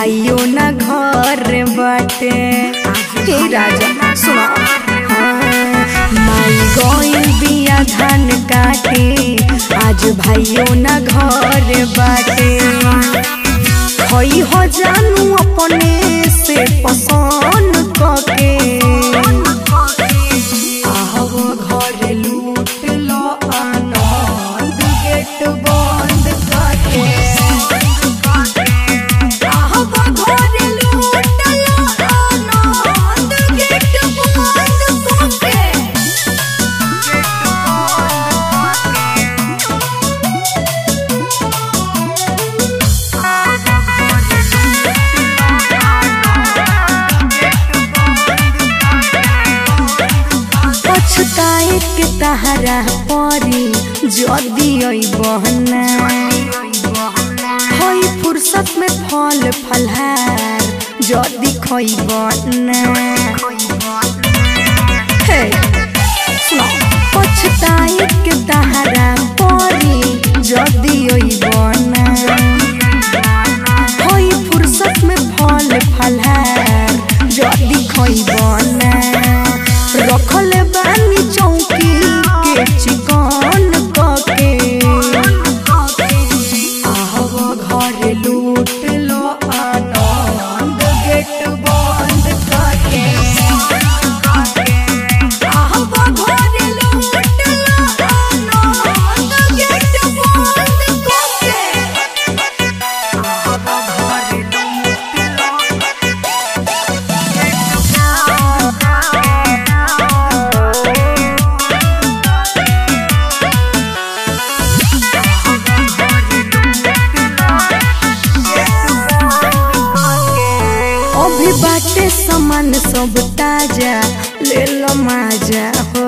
भाइयों ना घर बाटे हे राजा सुनो हाँ, माई गइल बिया धान काटे आज भाइयों ना घर बाटे हई हो जानू अपने से पसंद कके आहवो घर लूट लो आनंद गेट बंद करके आहवो घर लूट लो आनंद गेट बंद करके पछताए के तहरा परी जदी बहना हई फुर्सत में फल फलहार जदी खइबना हे सुनो पछताए के तहरा परी जदी बहना हई फुर्सत में फल फलहार जदी खइबना रखल बानी चौकी के चिकन कके आहव घर लूट लो आनंद गेट बंद करके आहव घर लूट लो आनंद गेट बंद करके आहव घर लूट लो अभी बाटे सामान सब ताजा ले लो माजा हो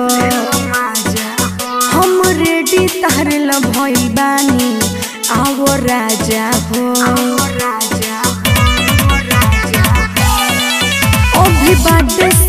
हम रेडी तहरे ला भइल बानी आवो राजा हो अभी बाटे